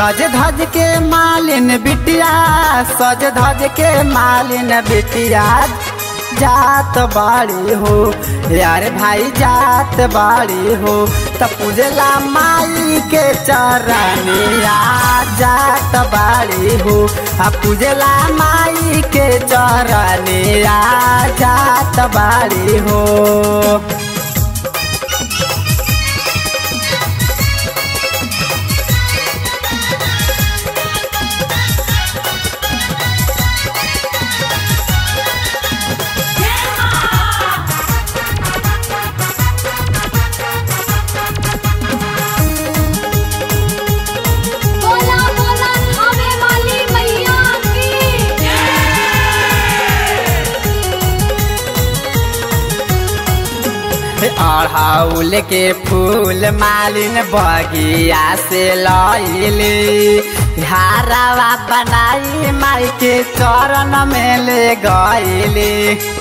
सज धज के मालिन बिटिया सज धज के मालिन बिटिया जात बाड़ी हो यार भाई जात बाड़ी हो त पूजला माई के चरनिया जात बाड़ी हो आ पूजला माई के चरनिया जात बाड़ी हो बोला बोला थावे वाली मैया की अड़ाउल के फूल मालिन बगिया से लैली हारावा बनाई माई के चरण में ले गईली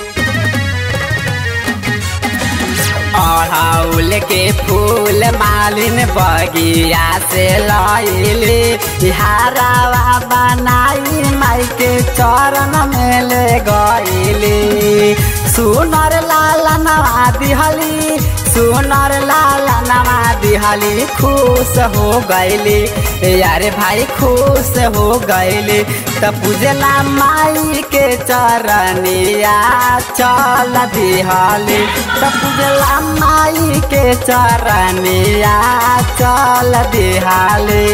अड़ाउल के फूल मालिन बगिया से लैली हारावा बनाई माई के चरण में ले गईली सुनर लाल नवा दिहली सुनर लाल नवा दिहली खुश हो गईली यारे भाई खुश हो गईली त पूजला माई के चरनिया चल दिहली त पूजला माई के चरनिया चल दिहली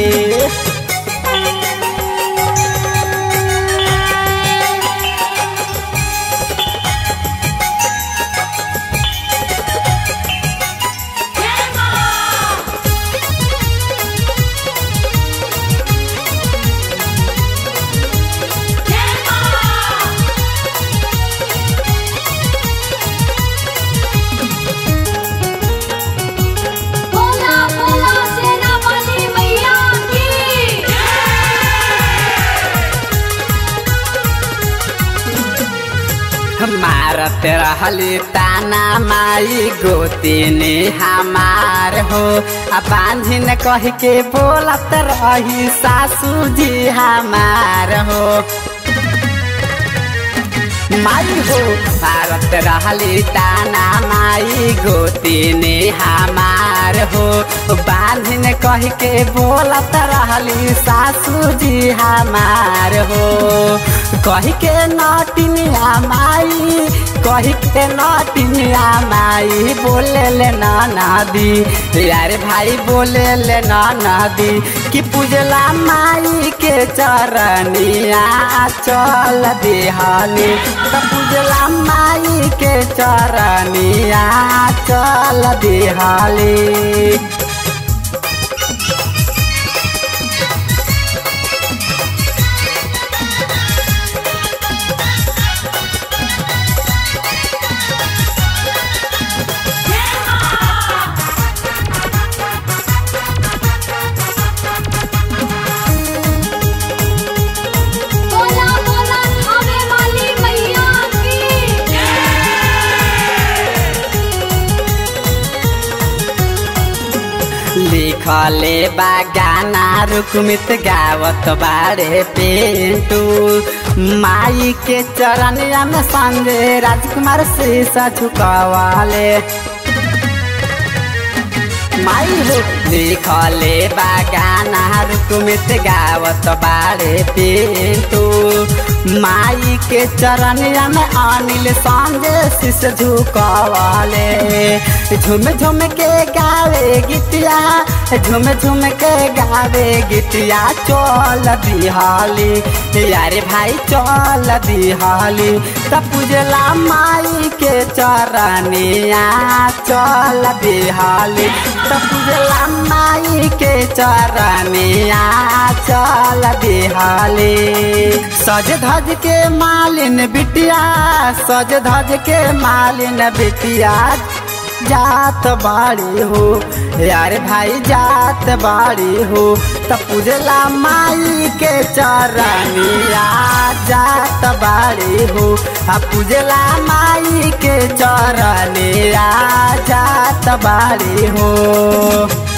बोला बोला सेना वाली मैया की मारत रहली ताना माई गोतिनी हमार हो आ बांझिन कह के बोलत रही सासू जी हमार हो माई हो मारत रहली ताना माई गोतिनी हमार हो बांधिन कह के बोलत रहली सासू जी हमार हो कह के नटिनिया माई कह के नटिनिया माई बोले ले नदी यार भाई बोले ले नदी कि पूजला माई के चरनिया चल दिहानी त पूजला माई के चरनिया चल दिहाली बोला बोला थावे वाली मैया की लिखले बा गाना रुकमित गावत बारे पेंटू माई के चरनिया में संजय राजकुमार शीशा झुकावाले माई हो लिखले बा गाना रुकमित गावत बारे पेंटू माई के चरनिया में अनिल संजय शीश झुकावाले झुम झुम के गावे गीतिया झुम झुम के गावे गीतिया चल दिहाली यारे भाई चल दिहाली त पूजला माई के चरनिया चल दिहाली त पूजला माई के चरनिया चल दिहाली सज धज के मालिन बिटिया सज धज के मालिन बिटिया जात बाड़ी हो यार भाई जात बाड़ी हो त पूजला माई के चरनिया जात बाड़ी हो आ पूजला माई के चरनिया जात बाड़ी हो